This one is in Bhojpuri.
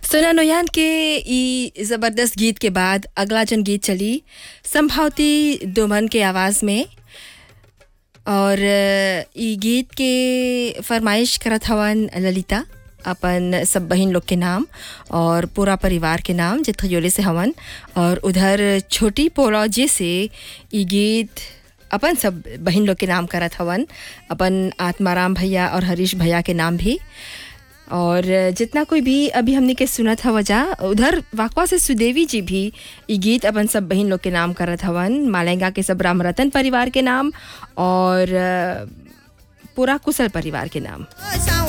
सोना नोयान के ई ज़बरदस्त गीत के बाद अगला जन गीत चली संभावती दुमन के आवाज़ में और अ, ई गीत के फरमाइश करत हवन ललिता अपन सब बहन लोग के नाम और पूरा परिवार के नाम जे थयोले से हवन और उधर छोटी पोलॉजी से ई गीत अपन सब बहन लोग के नाम करत हवन अपन आत्माराम भैया और हरीश भैया के नाम भी और जितना कोई भी अभी हमने के सुनत हवा जा उधर वाकवा से सुदेवी जी भी ई गीत अपन सब बहन लोग के नाम करत हवन मालेंगा के सब राम रतन परिवार के नाम और अ, पूरा कुशल परिवार के नाम